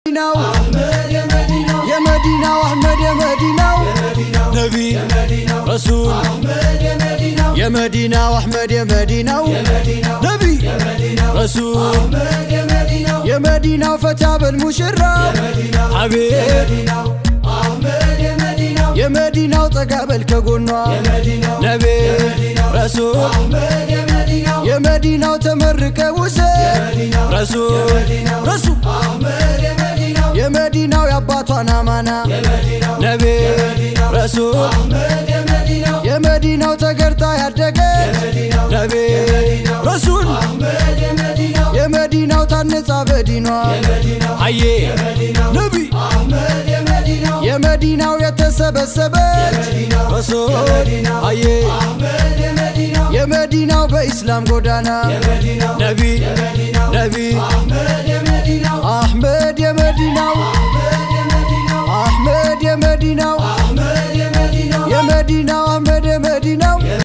ነው የመዲናው አህመድ የመዲናው ነቢ ረሱል የመዲናው አህመድ የመዲናው ነቢ ረሱል የመዲናው ፈታ በል ሙሽራ አቤት የመዲናው ጠጋ በል ከጎኗ ነቢ ረሱል የመዲናው ተመርቀ ውሰድ ረሱል ረሱል የመዲናው የአባቷን አማና ነቢ ረሱል የመዲናው ተገርታ ያደገች ነቢ ረሱል የመዲናው ታነጻ በዲኗ አዬ ነቢ የመዲናው የተሰበሰበች ረሱል አዬ የመዲናው በኢስላም ጎዳና ነቢ ነቢ አህመድ የመዲናው አህመድ የመዲናው የመዲናው